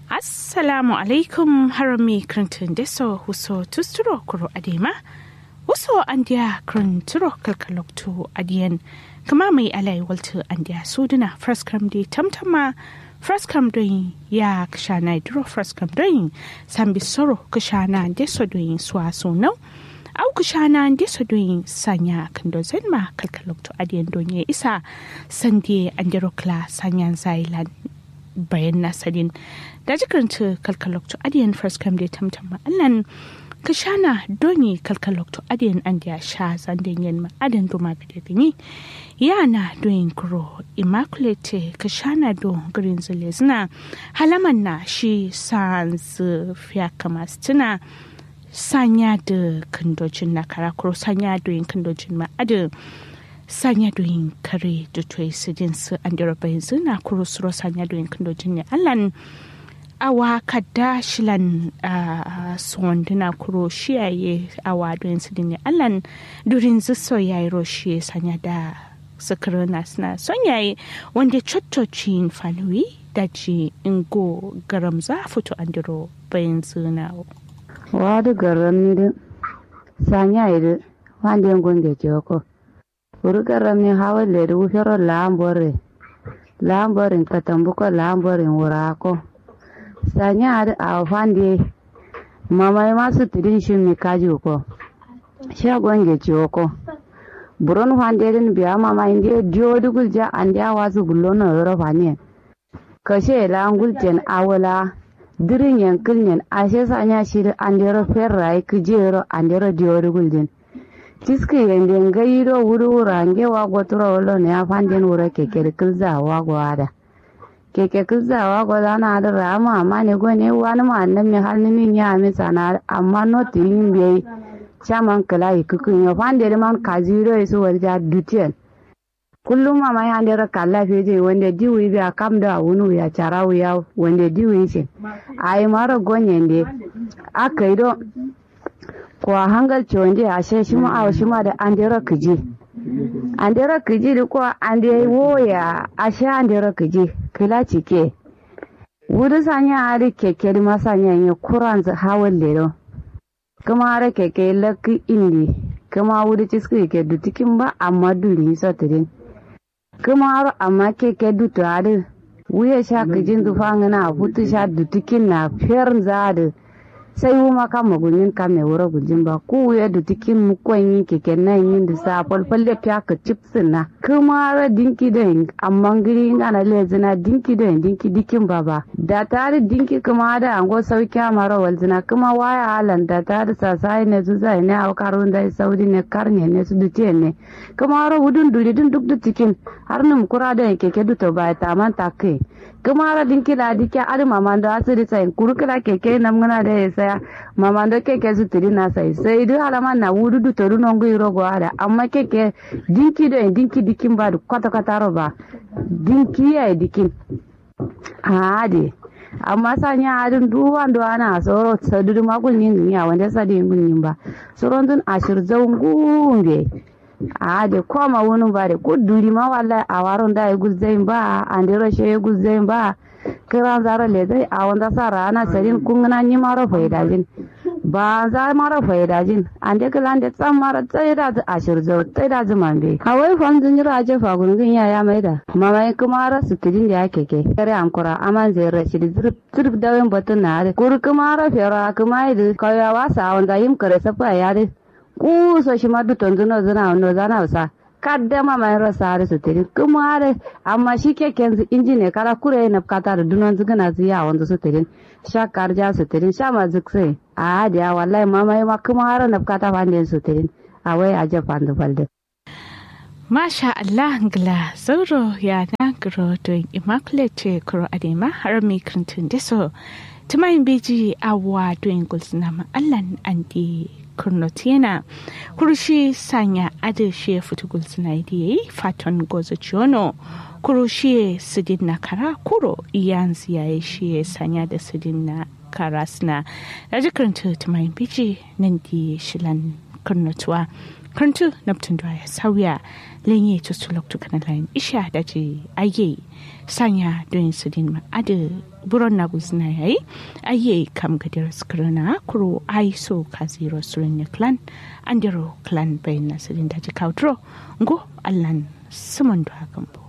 assalamu alaikum harami krantun deso huso tusturo kuro adema huso andiya kranturo kalkaloktu adiyan kama mai alai waltu andiya suduna fraskam di tamtama fraskam doyin ya kashana duro fraskam doyin sambi soro kashana deso doyin suwa sunau au kushana deso doyin sanya kando zenma kalkaloktu adiyan donye isa sandie andirokla sanyan zailan bayan nasarin da jikaranta kalkalokto adiyan first come da tamtama allan ka shana doni kalkalokto adiyan an da sha zanden yin ma adan doma ga gani yana doyin kuro immaculate ka shana do green zile zina halaman na shi sans fiya kama tuna sanya da kandojin na karakuro sanya doyin kandojin ma adan sanya doyin kare da toyi su jin su an dira bayan zina kuro suro sanya doyin kandojin ne allan awa kadda shilan suwanduna kuro shiyaye awa doyin su ne allan durin ziso ya yi roshi sanya da sakirina suna son yayi wanda cottocin fanuwi daji ingo garam za fito an diro bayan zina wadu garam ni da sanya yi wanda yin gunge ko urugarami hawalleri wufero laambore laamborin katambuko laamborin wurako sanyari awfandi mamai masu tidin shimmi kaji ko shagonge ciwoko buron fanderin biya mama indi diodi gulja andi awasu gullono yoro fanien kashe la guljen awala dirin yankilnyen ashe sanya shiri andero ferrai kijero andero diodi guljen tiski yende ngayiro wuri wurange wago tura wolo ne afanden wura keke kilza wago ada keke kilza wago dana ada rama amma ne go ne wani ma annan mi har ni nya mi sana amma no tin be chaman kala ikukun yo fande man kaziro isu warja dutien kullum mama ya ndera kala feje wanda diwi bi akam da wunu ya charawu ya wanda diwi ce ai mara gonyende akaido kwa hangal chonde ashe shima awo shima da andera kiji andera kiji da kwa ande woya ashe andera kiji kila cike wuri sanya ari keke di masanya yi kuran hawan lero kuma ara keke laki indi kuma wuri ciski ke dutikin ba amma duri sotirin kuma aro amma keke dutu ari wuya sha kijin dufangana hutu sha dutikin na fiyar zadi sai wuma kama gunyin kame wura gujin ba ku ya da tikin mu kwanyi keke nan yin da sa falfalle fiya ka chipsin na kuma ra dinki da yin amma giri yin ana lezina dinki da yin dinki dikin ba ba da tare dinki kuma da ango sauki mara walzina kuma waya halan da tare sasai ne su zai ne a karun da saudi ne karne ne su dutiye ne kuma ra wudun duri din duk da tikin har num kura da keke duto ba ta man ta kai kuma ra dinki la dike ari mamando asiri sai kurukula keke namgana da ya saya mamando keke su tiri na sai sai du halama na wudu du toru nongu irogo ada amma keke dinki do dinki dikin ba du kwata kwata roba dinki ya dikin ade amma sanya adin duwan do ana soro sadudu magul nin ya wanda sadi ngun ba soron dun ashir zawngumbe ade koma wonu bare ko duri ma wallahi a waron da ya guzzain ba an dero she ya guzzain ba kiran zara le dai a wanda sara ana sarin kungana ni maro faidajin ba za mara faidajin an de kilan de tsam mara tsaye da ashir zo tsaye da zuman be kawai fan zun jira je fa gungun ya ya maida mama kuma ra sutidin da yake ke kare ankura aman zai rashi da zurf zurf dawin batun na kur kuma ra fera kuma idu kawai wasa wanda yim kare safa ya de kuso shi ma duton zuna zuna no zana wasa kadda ma mai rasa har su tiri kuma har amma shi ke kenzu injine kala kure na kata da dunon zugana zu ya wanda su tiri sha karja su tiri sha ma zuk sai a da wallahi ma mai ma kuma har na kata fande su tiri a wai a je fandu falde Masha Allah ngla zauro ya na gro don immaculate kuro adema har mi krantun deso tumayin beji awa don gulsuna ma Allah andi kurnotiena kurushi sanya adeshe futugul sinaidiye faton gozo chiono kurushi sidin na kara kuro iyanzi ya shi sanya da sidin na kara suna da jikirin tutumayin biji nan di shilan kurnotuwa kantu naptun da ya sauya lenye tustu loktu kana lain isha da ji aye sanya don su din ma ade buron na guzna yayi aye kam gadir skrana kuro ai so kaziro surin clan andiro clan bayin nasirin da ji kautro ngo allan sumun da hakan bo